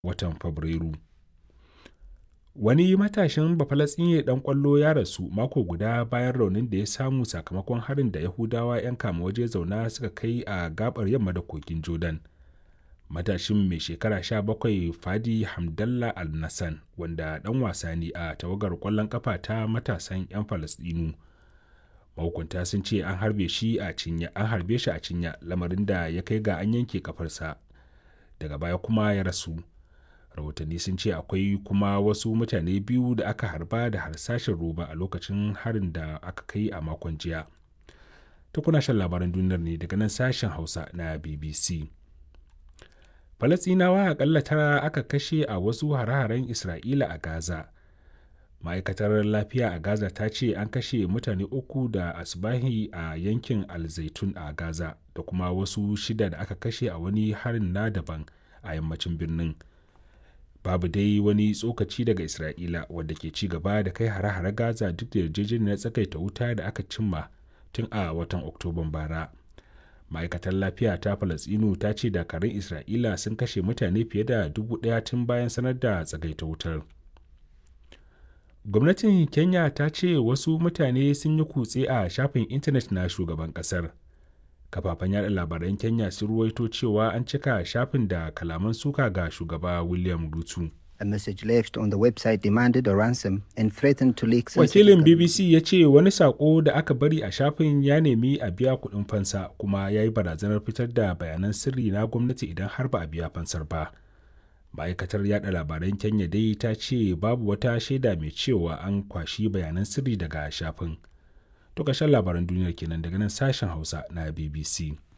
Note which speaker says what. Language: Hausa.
Speaker 1: watan Fabrairu. Wani matashin Bafalasɗine ɗan ƙwallo ya rasu mako guda bayan raunin da ya samu sakamakon harin da Yahudawa 'yan kama waje zauna suka kai a gabar yamma da kogin Jordan. Matashin mai shekara 17 Fadi Hamdallah Al-Nassan wanda ɗan wasa ne a tawagar ƙwallon ƙafa ta matasan 'yan Falasɗinu. Mahukunta sun ce an harbe shi a cinya, an harbe shi a cinya lamarin da ya kai ga an yanke kafarsa. Daga baya kuma ya rasu. rahotanni sun ce akwai kuma wasu mutane biyu da aka harba da harsashin roba a lokacin harin da aka kai a makon jiya ta kuna shan labaran duniyar ne daga nan sashen hausa na bbc falasinawa akalla tara aka kashe a wasu hare-haren isra'ila a gaza ma'aikatar lafiya a gaza ta ce an kashe mutane uku da asbahi a yankin alzaitun a gaza da kuma wasu shida da aka kashe a wani harin na daban a yammacin birnin babu dai wani tsokaci daga isra'ila wadda ke ci gaba da kai hare-hare gaza duk da yarjejeniyar tsakaita wuta da aka cimma tun a watan oktoban bara ma'aikatar lafiya ta falasinu ta ce dakarun isra'ila sun kashe mutane fiye da dubu daya tun bayan sanar da tsagaita wutar gwamnatin kenya ta ce wasu mutane sun yi kutse a shafin intanet na shugaban kasar kafafen yada labaran kenya sun ruwaito cewa an cika shafin da kalaman suka ga shugaba william rutu
Speaker 2: A message left on the website demanded a ransom and threatened to leak
Speaker 1: wakilin bbc ya ce wani sako da aka bari a shafin ya nemi a biya kuɗin fansa kuma ya yi barazanar fitar da bayanan sirri na gwamnati idan har ba a biya fansar ba ma'aikatar yada labaran kenya dai ta ce babu wata shaida mai cewa an kwashi bayanan sirri daga shafin to ƙarshen labaran duniyar kenan daga nan sashen hausa na bbc